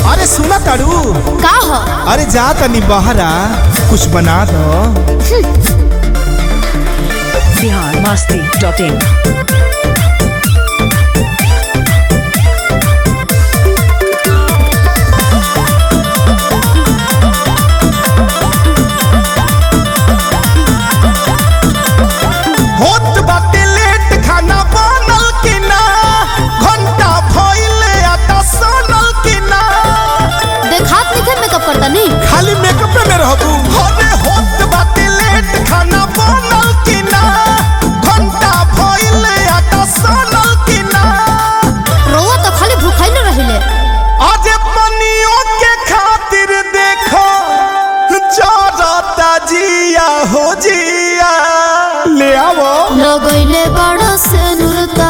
अरे सुना तारू का हो अरे जा तनी बहरा कुछ बना दो बिहार मस्ती डॉट इन होत बाटे लेट खाना बनल कि ना घंटा भइले आटा सनल कि ना देखात निखर मेकअप करता नहीं खाली मेकअप में रहबू अरे होत बाटे लेट खाना बनल कि ना घंटा भइले आटा सनल कि ना रोवा तो खाली भूखाई न रहिले आज पनियों के खातिर देखो जरता जिया हो जिया ले आवो लगैले बड़ा से नुरता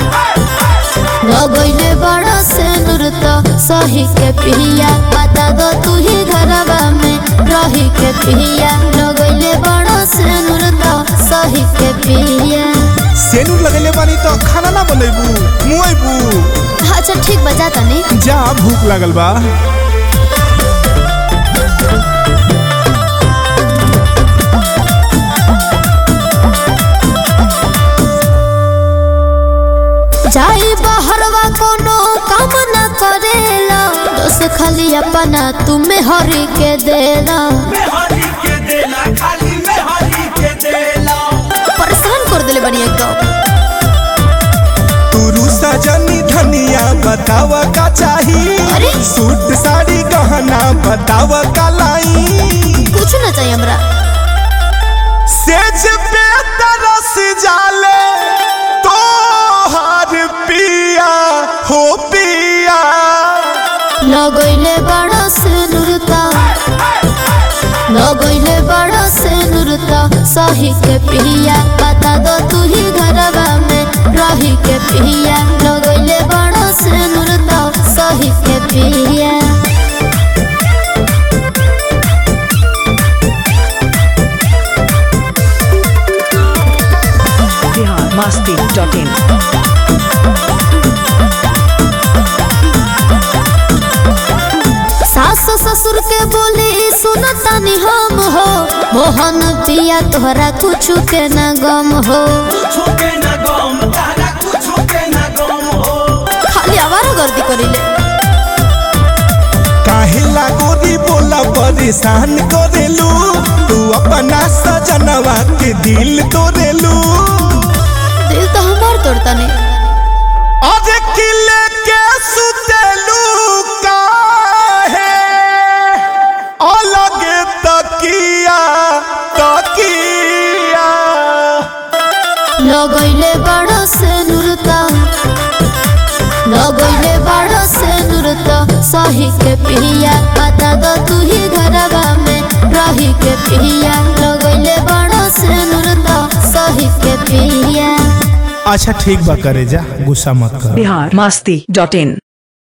लगैले बड़ा से नुरता सही के पिया बता दो तू ही घरवा में रही के पिया लगैले बड़ा से नुरता सही के पिया सेनूर लगेले बानी तो खाना ना बनेबू मुएबू अच्छा ठीक बजा तनी जा भूख लागल बा जाई बहरवा कोनो काम न करेला दोस्त खाली अपना तुम्हें हरी के देला हरी के देला खाली में हरी के देला परेशान कर देले बनी एकदम तुरु सजनी धनिया बतावा का चाही अरे? सूट साड़ी गहना बतावा का लाई कुछ न चाहिए हमरा सेज पे तरस जाले तो हार पिया हो पिया लगैले बड़ा से नुरता लगैले बड़ा से नुरता सही के पिया बता दो तू ही घरवा में रही के पिया लगैले बड़ा से नुरता सही के पिया बिहार मस्ती डॉट इन सास ससुर के बोली सुनतानी हम हो मोहन पिया तोहरा कुछ के न गम हो कुछ के न गम तारा कुछ के न गम हो खाली आवारा गर्दी करिले काहे लागोरी बोला परेशान करेलू तू अपना सजनवा के दिल तोड़ेलू दिल तो हमार तोड़ता नहीं आज किले के सुतेलू काहे अलग तकिया तकिया लगैले बड़ा से नुरता लगैले बड़ा से नुरता सही के पिया बता दो तू ही घरवा में रही के पिया लगैले बड़ा से नुरता सही के पिया अच्छा ठीक बा करे जा गुस्सा मत कर बिहार मस्ती डॉट इन